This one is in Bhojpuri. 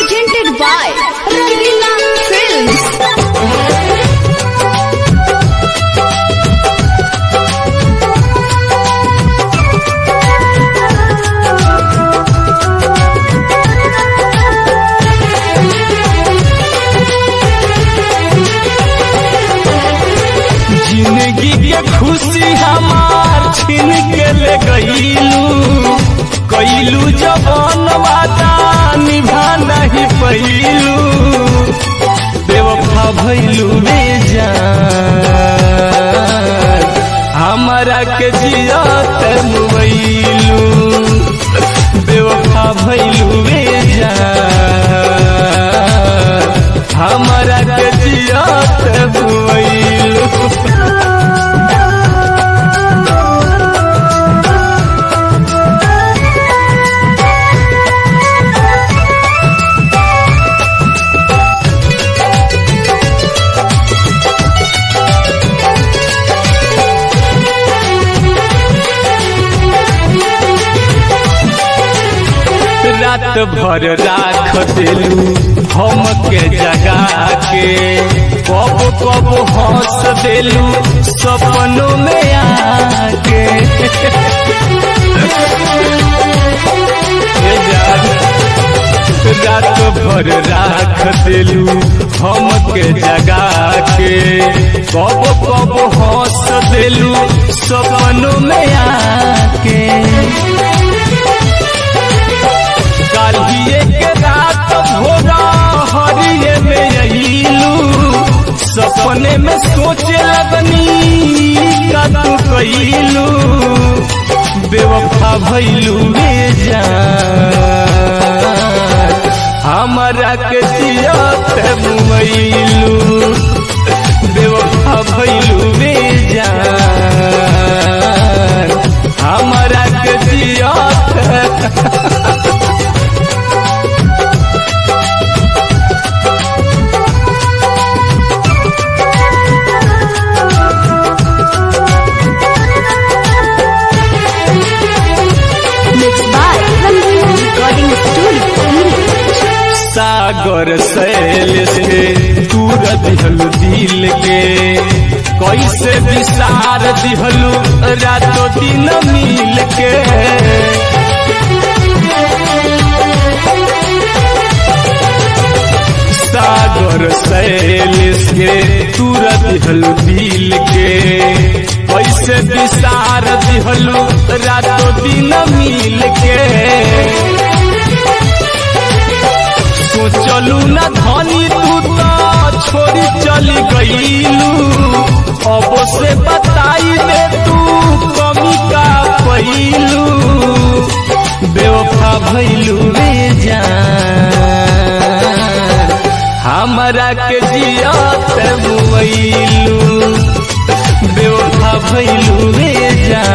presented by Ravina Films. जिंदगी के खुशी हमार छीन के ले गईलू कैलू जवान वादा निभा नहीं पैलू बेवफा भैलू रे जान हमारा के जियत मुबैलू बेवफा भैलू रे जान हमारा के जियत मुबैलू रात भर राख दिलू हम के जगा के कब कब हंस दिलू सपनों में आके हे जान, रात भर राख दिलू हम के जगा के कब कब हंस दिलू सपनों में आके कालिए के रात भोरा हरिये में अइलू सपने में सोचे लगनी का तू कैलू बेवफा भैलू रे जान हमारा के जियत मुमैलू बेवफा भैलू रे जान हमारा के जियत Mixed by Ravina Recording Studio. सागर सैल से दूर दिहलु दिल के कैसे विसार दिहलु रातों दिन मिल के सागर सैल से दूर दिहलु दिल के कैसे विसार दिहलु रातों दिन मिल के सोचलू न धनी तू तो छोड़ी चली गईलू अब से बताई दे तू कमी का पैलू बेवफा भैलू रे जान हमारा के जियत मुइलू बेवफा भैलू रे जान